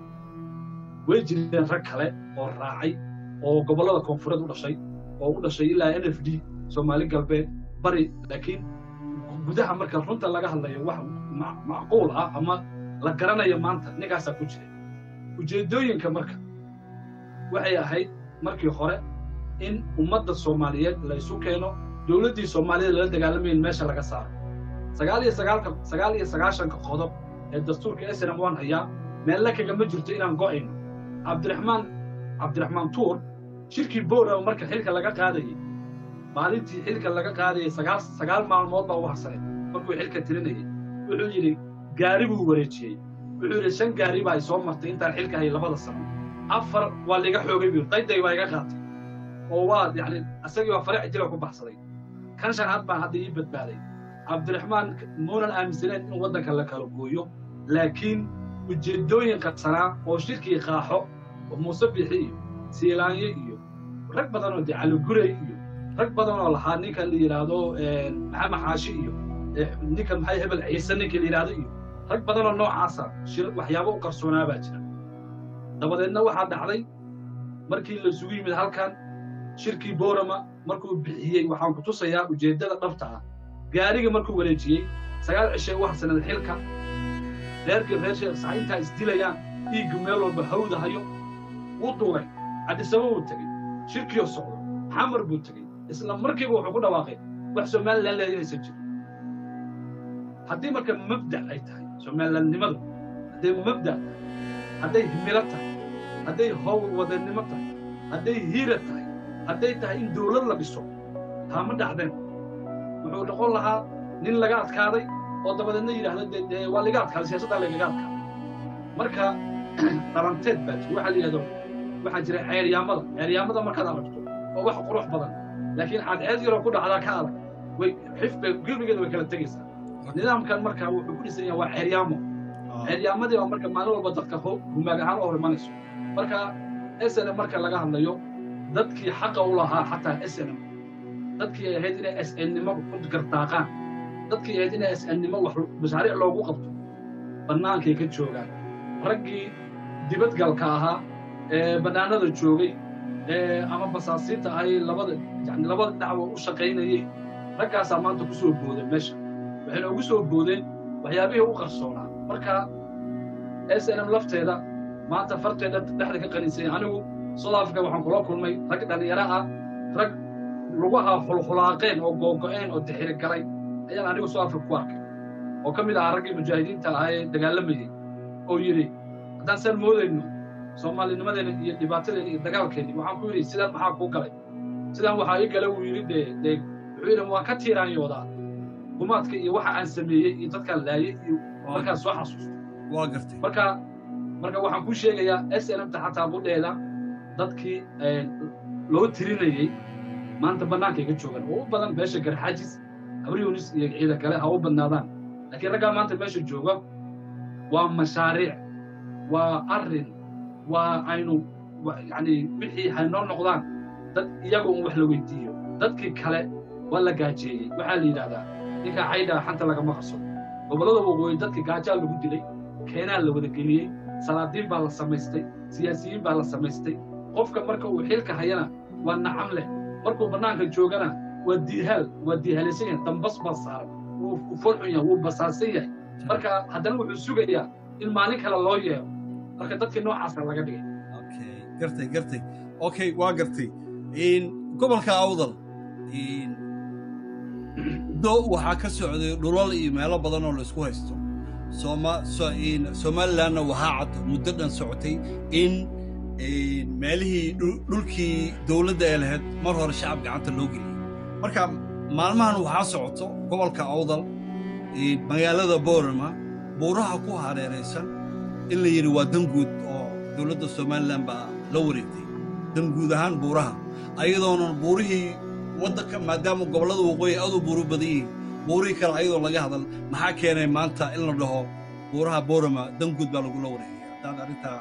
way jireen rag kale oo raacay oo gobollada koonfureed u dhashay oo u dhashay ilaa n f d soomaali galbeed bari laakiin gudaha marka runta laga hadlayo wax macquul ah ama la garanayo maanta ninkaasaa ku jira ujeeddooyinka marka waxay ahayd markii hore in ummadda soomaaliyeed la isu keeno dowladdii soomaaliyada lala dagaalamayn meesha laga saaro sagaal iyo sagaalka sagaal iyo sagaashanka qodob ee dastuurka snm waan hayaa meelle kagama jirto inaan go'ayno cabdiraxmaan cabdiraxmaan tuur shirkii boorama marka xilka laga qaadayey maalintii xilka laga qaadayey sagaal sagaal maalmood baa u harsanay markuu xilka tirinayay wuxuu yidhi gaari buu wareejiyey wuxuu yidhi shan gaari baa ay soo martay intaan xilka hayay labada sano afar waa liga xoogay buu dayday baa iga qaatay oo waa yacni isagii waa fariic jira ku baxsaday kan shanaad baan hadda ii badbaaday cabdiraxmaan muunan aaminsaneyn in waddanka la kala gooyo laakiin ujeeddooyin qarsanaa oo shirkii qaaxo oo muuse bixi iyo siilaanyo iyo rag badan oo dee caligurey iyo rag badan oo lahaa ninkan la yidhaahdo maxamed xaashi iyo ninkan maxay hebel ciise ninka la yidhaahdo iyo rag badan oo noocaasa shir waxyaabo u qarsoonaa baa jira dabadeedna waxaa dhacday markii la isugu yimid halkan shirkii boorama markuu bixiyey waxaan ku tusayaa ujeeddada dhabta ah gaariga markuu wareejiyey sagaal cishay u harsaneed xilka reerkii reer sheekh saxa intaa isdilayaan dhiigga meel walba hawda hayo wuu duulay cadisaba wuu tegey shirkiyo socdo xamar buu tegey isla markiiba wuxuu ku dhawaaqay wax somalilan leeya inaysan jirin haddii marka mabda' ay tahay somalilandnimadu hadday mabda' tahay hadday himilo tahay hadday howl wadannimo tahay hadday hiira tahay hadday tahay in dawlad la dhiso taa ma dhacdeen wuxuu noqon lahaa nin laga adkaaday oo dabadeedna yidhaahda dee waa laga adkaaday siyaasaddaa lagaga adkaaday marka dhalanteed baa jira waxaa la yidhahdo waxaa jira ceeryaamada ceeryaamada markaad aragto oo wax qurux badan laakiin cadceed yaroo ku dhacdaa ka adag way xifbay gilbigeeda way kala tegaysaa nidaamkan marka wuxuu ku dhisan yahay waa ceeryaamo ceeryaamadii baa marka maalin walba dadka humaag ahaan u hor imanayso marka snm marka laga hadlayo dadkii xaqa u lahaa xataa snm dadkii ay ahayd inay snnimo ku gartaaqaan dadkii ahayd inay snnimo wax mashaariic loogu qabto bannaankay ka joogaan raggii dibadgalka ahaa ee bannaanada joogay ee ama basaasiinta ahay labada yani labada dhacwa u shaqaynayey raggaasaa maanta ku soo booday meesha waxayna ugu soo boodeen waxyaabihii u qarsoonaa marka snm lafteeda maanta farteeda dhexda ka qaninsanya anigu south africa waxaan kula kulmay rag dhallinyaro ah rag lugaha khulkhulaaqeen oo googo'een oo dixiri galay ayaan anigu south africa ku arkay oo ka mid ahaa raggii mujaahidiinta ahaa ee dagaalamayey oo yidhi haddaan saan moodayno soomaalinimadeena iyo dhibaatadeena iyo dagaalkeenni waxaan ku yidhi sidaan maxaa kuu galay sidaan waxaa ii gala wuu yidhi dee dee wuxuu yidhi waan ka tiiraanyoodaa gumaadka iyo waxa aan sameeyey iyo dadkaan laayey iyo markaan soo xasuusto waa gartay marka marka waxaan kuu sheegayaa snmta xataa budheeda dadkii loo tirinayey maanta bannaankay ka joogaan oo u badan meesha garxaajis abryonis iyo ciida kale ha u badnaadaan laakiin raggaa maanta meesha jooga waa mashaariic waa arrin waa aynu yani wixii haynoo noqdaan dad iyaga un wax la weydiiyo dadkii kale waa la gaajeeyey waxaa la yidhahdaa ninka caydhaa xanta lagama qarsado gobollada waqooyi dadkii gaajaa lagu dilay keenaa la wada geliyey salaadiin baa la samaystay siyaasiyiin baa la samaystay qofka marka uu xilka hayana waa nacam leh markuu bannaanka joogana waa diihaal waa diihaalaysan yahay dambas baa saaran wuu forxun yahay wuu basaasan yahay marka haddana wuxuu sugayaa in maalin kale loo yeero marka dadkii noocaasa laga dhigay gartay gartay okay waa gartay gobolka awdal do waxaa ka socday dhulal iyo meelo badan oo la isku haysto somalilanna waxaa cad muddo dhan socotay in meelihii dhulkii dowladda ee lahayd mar hore shacab gacanta loo geliyey marka maalmahan waxaa socoto gobolka awdal magaalada boorama buuraha ku hareeraysan in la yidhi waa danguud oo dowladda somalilan baa la wareegtay danguud ahaan buuraha ayadoonan buurihii waddanka maadaama gobollada waqooyi aad u buuru badan yihiin buurihii kale ayadoo laga hadal maxaa keenay maanta in la dhaho buuraha boorama danguud baa lagula wareegaya haddaad arrintaa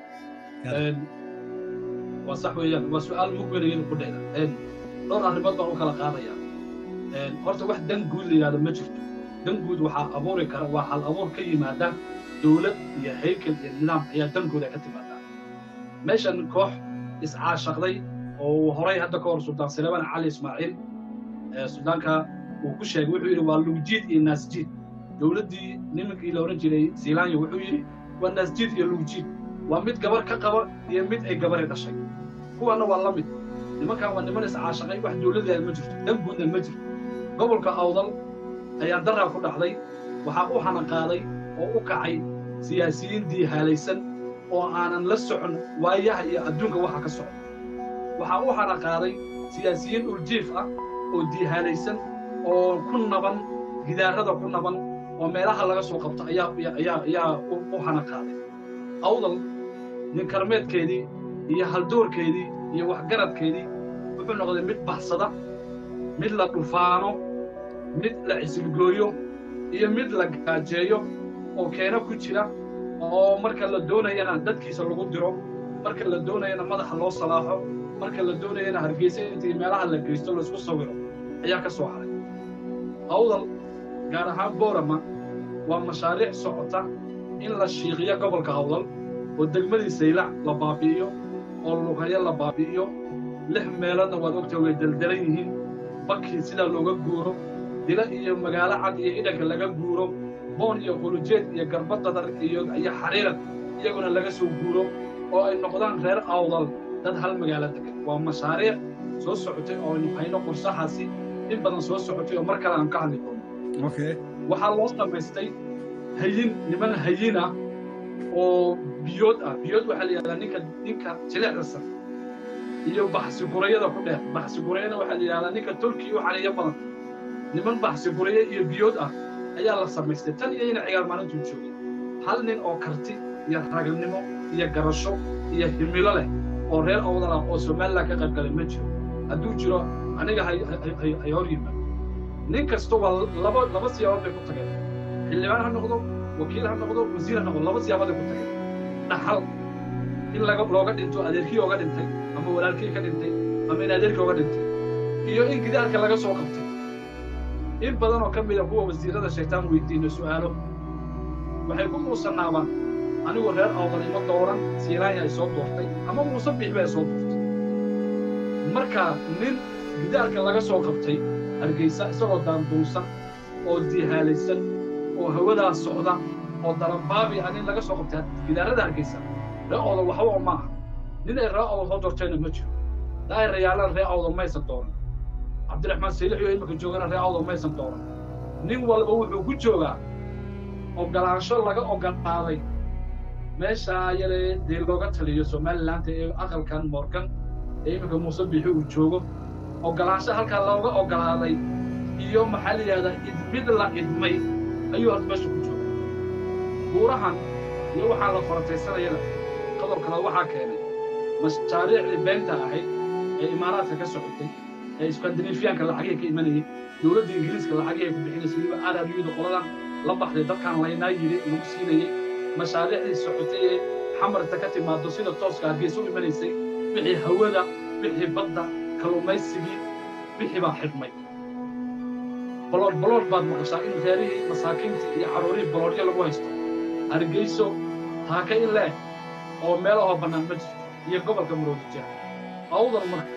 waa sax weeyaan waa su'aal mug weyn iyadu ku dheeda dhowr arrimood baan u kala qaadaya horta wax dan guud la yidhahdo ma jirto dan guud waxaa abuuri kara waa hal abuur ka yimaada dowlad iyo haykel iyo nidaam ayaa dankooda ka timaadaa meeshan koox iscaashaqday oo horay hadda ka hor suldaan sileban cali ismaaciil suldaanka uu ku sheegay wuxuu yidhi waa lugjiid iyo naasjiid dowladdii nimankii la odhan jiray siilaanya wuxuu yidhi waa naasjiid iyo lugjiid waa mid gabar ka qaba iyo mid ay gabari dhashay kuwanna waa la mid nimankan waa niman iscaashaqay wax dowladdeeda ma jirto dan guudna ma jirto gobolka awdal ayaa daraa ku dhacday waxaa u hanaqaaday oo u kacay siyaasiyiin diihaalaysan oo aanan la socon waayaha iyo adduunka waxa ka socda waxaa u hanaqaaday siyaasiyiin uljiif ah oo diihaalaysan oo ku naban gidaarada ku naban oo meelaha laga soo qabto ayaa ayaa ayaa u hanaqaaday awdal ninkarmeedkeedii iyo haldoorkeedii iyo waxgaradkeedii wuxuu noqday mid baxsada mid la dhufaano mid la cisilgooyo iyo mid la gaajeeyo oo keeno ku jira oo marka la doonayana dadkiisa lagu diro marka la doonayana madaxa loo salaaxo marka la doonayana hargeysa intii meelaha la geysto laisku sawiro ayaa ka soo haray awdal gaar ahaan boorama waa mashaariic socota in la shiiqiyo gobolka awdal oo degmadii saylac la baabi'iyo oo lugayo la baabi'iyo lix meeloodna waad ogta way deldelan yihiin bakii sidaa looga guuro dila iyo magaalo cad iyo idhanka laga guuro boon iyo qulujeed iyo garbadadar iyo iyo xariirad iyaguna laga soo guuro oo ay noqdaan reer awdal dad hal magaalo degan waa mashaariic soo socotay oo aynu hayno qorshahaasi in badan soo socotay oo mar kale aan ka hadli doono waxaa loo samaystay hayin niman hayin ah oo biyood ah biyood waxaa la yidhahdaa ninka ninka jilicda san iyo baxsi gurayada ku dheer baxsi gurayana waxaa la yidhahdaa ninka tolkii u xaniyo badan niman baxsi guraya iyo biyood ah ayaa la samaystay tan iyo ina cigaal maalintuu joogay hal nin oo karti iyo ragalnimo iyo garasho iyo himilo leh oo reer awdal ah oo somalilan ka qayb galay ma jiro hadduu jiro aniga hay hor yimaado nin kasta waa laba laba siyaabood bay ku tageen xildhibaan ha noqdo wakiil ha noqdo wasiir ha noqdo laba siyaabood ay ku tageen dhaxal in laga looga dhinto adeerkii ooga dhintay ama walaalkii ka dhintay ama in adeerkii ooga dhintay iyo in gidaarka laga soo qabtay in badan oo ka mida kuwa wasiirada sheegtaan weydiino su'aalo waxay ku muusanaabaan anigu reer awdal ima dooran siiraanya ay soo doortay ama muuse biixba ay soo doortay marka nin gidaarka laga soo qabtay hargeysa isagoo daanduunsan oo dihaalaysan oo hawadaa socda oo darabaabi ah nin laga soo qabtay gidaarada hargeysa ree awdal waxba oo maaha nin ay ree awdal soo doortayna ma jiro daa'irayaalan ree awdal maysan dooran cabdiraxmaan saylix iyo imika joogana ree awdal maysan dooran nin walba wuxuu ku joogaa ogolaansho laga ogolaaday meeshaa yale dee looga taliyo somalilaanta ee aqalkan morgan ee iminka muuse bixi uu joogo ogolaansho halkaa looga ogolaaday iyo maxaa la yidhahdaa idmid la idmay ayuu horta meesha ku jooga buurahan iyo waxaa la farataysanayana qodob kale waxaa keenay mashaariicdii beenta ahayd ee imaaraadka ka socotay ee skandinafiyaanka lacagihii ka imanayay dowladda ingiriiska lacagihii ku bixinaysa weliba araryuda qoladan la baxday dadkaan laynaa yidhi lagu siinayey mashaariicdii socotay ee xamarta ka timaado sida tooska hargeysa u imanaysay wixii hawada wixii badda kalluumaysigii wixii baa xidhmay bolood bolood baad maqashaa in reerihii masaakiintii iyo carruurihii boloodyo lagu haysto hargeyso taaka in leeg oo meelahoo bannaan ma jirto iyo gobolka maroodija awdal marka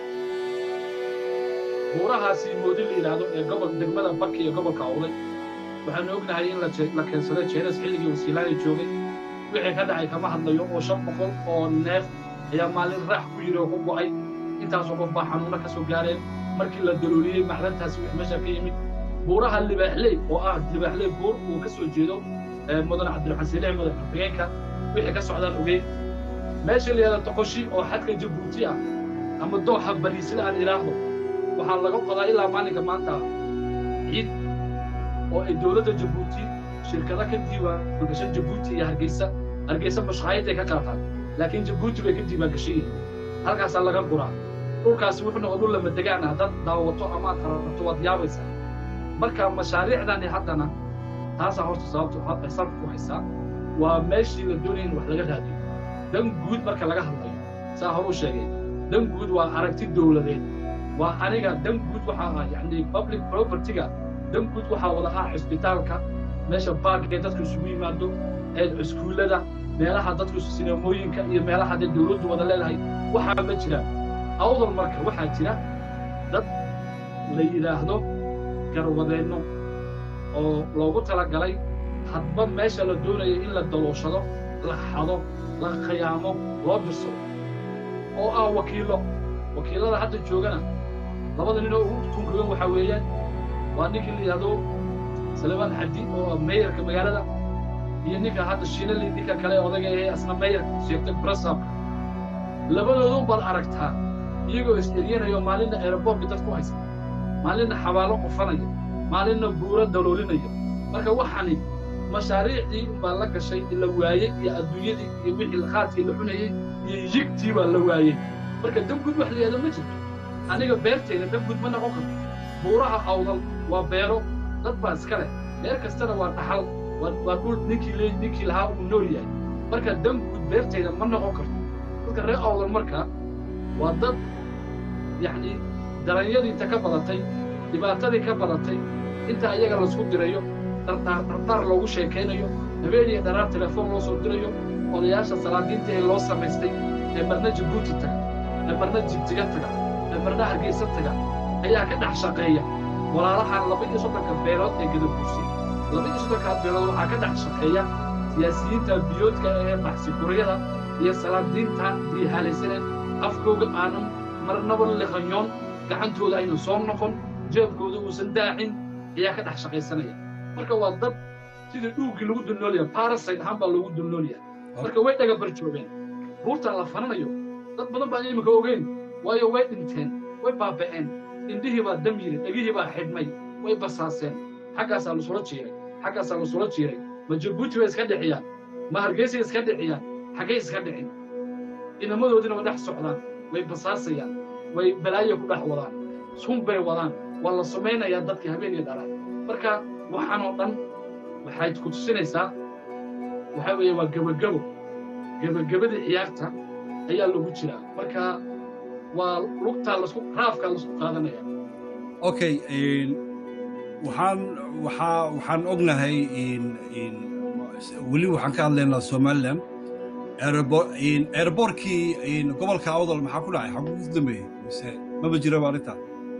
buurahaasi moodi la yidhaahdo ee gobol degmada barka iyo gobolka awday waxaanu ognahay in la keensaday jeenas xilligii wasiilaani joogay wixii ka dhacay kama hadlayo oo shan boqol oo neef ayaa maalin raax ku yidhi oo ku go'ay intaasoo qof baa xanuuno ka soo gaareen markii la dalooliyey macdantaasi wix meesha ka yimid buuraha libaaxley oo ah libaaxley buur uu ka soo jeedo mudane cabdiraxmaan siilix madax xigeenka wixii ka socdaan ogeyn meesha la yidhahda toqoshi oo xadka jabuuti ah ama dooxa bariisla aan idhaahdo waxaa laga qodaa ilaa maalinka maanta ciid oo ay dowladda jabuuti shirkado ka diiwaan gashan jabuuti iyo hargeysa hargeysa mashqaayadday ka qaataan laakiin jabuuti bay ka diiwaan gashan yihiin halkaasaa laga guraa dhulkaasi wuxuu noqon dhul lama degaan ah dad daawato amaad qararto waad yaabaysaa marka mashaariicdani haddana taasaa horta sababtu salka ku haysaa waa meeshii la doonaya in wax laga raadiyo dan guud marka laga hadlayo saa horuu sheegay dan guud waa aragti dowladeed waa aniga dan guud waxaa ah yacni public propertyga dan guud waxaa wada ah cisbitaalka meesha baarkee dadku isugu yimaado ee iskuullada meelaha dadku sineemooyinka iyo meelaha dee dowladdu wada leedahay waxaa ma jiraan awdal marka waxaa jira dad la yidhaahdo garwadeenno oo loogu talagalay hadba meesha la doonayo in la dalooshado la xado la khiyaamo loo dirsado oo ah wakiillo wakiillada hadda joogana labada nin oo ugu tunkagan waxaa weeyaan waa ninkii la yidhahdo salebaan xadi oo meeyarka magaalada iyo ninka hadda shiinali ninka kale odaga ee asna meeyar sheegtay brasabka labadoodun baad aragtaa iyagoo is-eryanaya oo maalinna aeroboortka dad ku haysta maalinna xabaalo qufanaya maalinna buuro daloolinaya marka waxani mashaariicdii baa la gashay la waayey iyo adduunyadii iyo wixii qaadkii la cunayey iyo yigtii baa la waayey marka danguud wax la yidhahdo ma jirto aniga beertayda danguud ma noqon karto buuraha awdal waa beero dad baa iska leh beer kastana waa dhaxal waa dhul ninkii le ninkii lahaa uu nool yahay marka danguud beertayda ma noqon karto dadka reer awdal marka waa dad yacni daranyadii inta ka badatay dhibaatadii ka badatay inta ayaga laisku dirayo dardhaar dardhaar loogu sheekaynayo habeeniya dharaar telefoon loo soo dirayo odayaasha salaadiinta ee loo samaystay ee marna jabuuti taga ee marna jigjiga taga ee marna hargeysa taga ayaa ka dhex shaqeeya walaalahan laba iyo soddonka beelood ee gadabuusi laba iyo soddonkaa beelood waxaa ka dhex shaqeeya siyaasiyiinta biyoodka ee baxsikuryada iyo salaadiinta diihaalaysaneen afkooga aanan marnaba liqanyoon gacantooda aynu soo noqon jeebkooda uusan daacin ayaa ka dhex shaqaysanaya marka waa dad sidii dhuuggii lagu dulnoolyaha barasite ahaan baa loogu dulnoolyaha marka way dhaga barjoogeen buurtaan la fananayo dad badan baan iminka ogeyn waayo way dhinteen way baaba'een indhihii baa dam yiri dhegihii baa xidhmay way basaaseen xaggaasaa lasula jiiray xaggaasaa lasula jiiray ma jabuuti bay iska dhiciyaan ma hargeysay iska dhiciyaan xaggay iska dhicin inamadoodiina way dhex socdaan way basaasayaan way balaayo ku dhex wadaan sun bay wadaan waa la samaynayaa dadkii habeenii dhalaa marka waxaan oo dhan waxay ku tusinaysaa waxaa weeye waa gebagebo gebagabadii ciyaarta ayaa lagu jiraa marka waa lugtaa lasku raafkaa lasku qaadanaya okay waxaan waxaa waxaan ognahay weli waxaan ka hadlaynaa somaliland airbortkii gobolka awdal maxaa ku dhacay xaguu ku dambeeyey mise maba jiraba arrintaa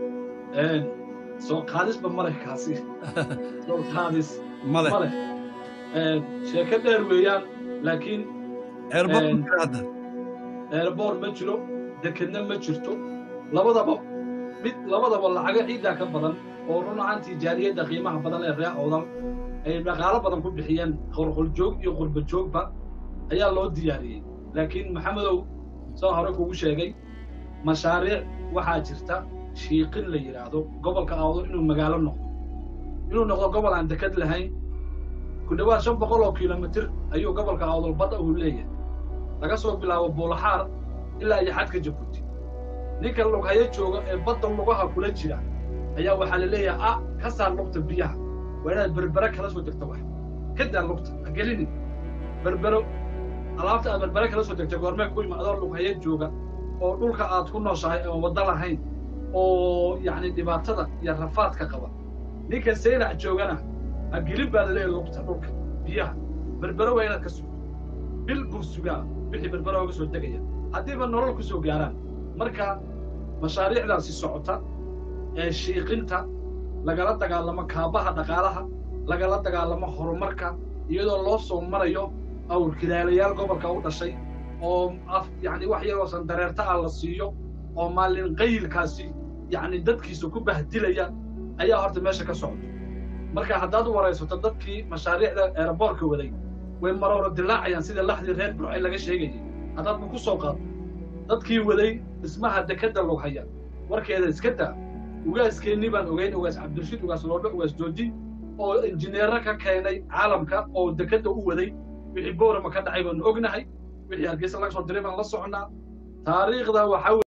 soo qaadisba male kaasi soo qaadis male male sheeko dheer weeyaan laakiin airbort ma jira hadda airboort ma jiro dekedna ma jirto labadaba mid labadaba lacaga ciiddaa ka badan oo run ahaantii jaariyadda qiimaha badan ee reer awdal ay dhaqaalo badan ku bixiyeen qolqoljoog iyo qurbajoogba ayaa loo diyaariyey laakiin maxamedow soo hore kugu sheegay mashaariic waxaa jirta shiiqin la yidhaahdo gobolka awdal inuu magaalo noqdo inuu noqdo gobol aan deked lahayn ku dhowaad shan boqol oo kilomitir ayuu gobolka awdal badda uu leeyahay laga soo bilaabo buulaxaar ilaa iyo xadka jabuuti ninka lughayo jooga ee badda lugaha kula jira ayaa waxaa la leeyahay a ka saar lugta biyaha waa inaad berbere kala soo degto wax ka daa lugta ha gelinin berbero alaabta aad berbere kala soo degtay goormee ku ima adoo lughayo jooga oo dhulka aad ku nooshahay oon waddo lahayn oo yacni dhibaatada iyo rafaadka qaba ninka saynac joogana ha gelin baa la leeyahay lugta dhulka biyaha berbere waa inaad ka sugto bil buu sugaa wixii berbere ooga soo degaya haddiiba nolol ku soo gaaraan marka mashaariicdaasi socota ee shiiqinta lagala dagaalamo kaabaha dhaqaalaha lagala dagaalamo horumarka iyadoo loo soo marayo awrkilaalayaal gobolka u dhashay oo af yacni wax yaroo sandareerta ah la siiyo oo maalin qayilkaasi yacni dadkiisa ku bahdilaya ayaa horta meesha ka socda marka haddaad waraysato dadkii mashaariicda eeraboorka waday way maroora dilaacayaan sida laxdii reer burcay laga sheegayay haddaad ma ku soo qaado dadkii waday dhismaha dekedda lughaya warkeeda iska daa ugaaskeenni baan ogeyn ugaas cabdirashiid ugaas loodho ugaas jooji oo injineerro ka keenay caalamka oo dekedda u waday wixii boorama ka dhacay baanu ognahay wixii hargeysa laga soo diray baan la soconnaa taariikhda waxaa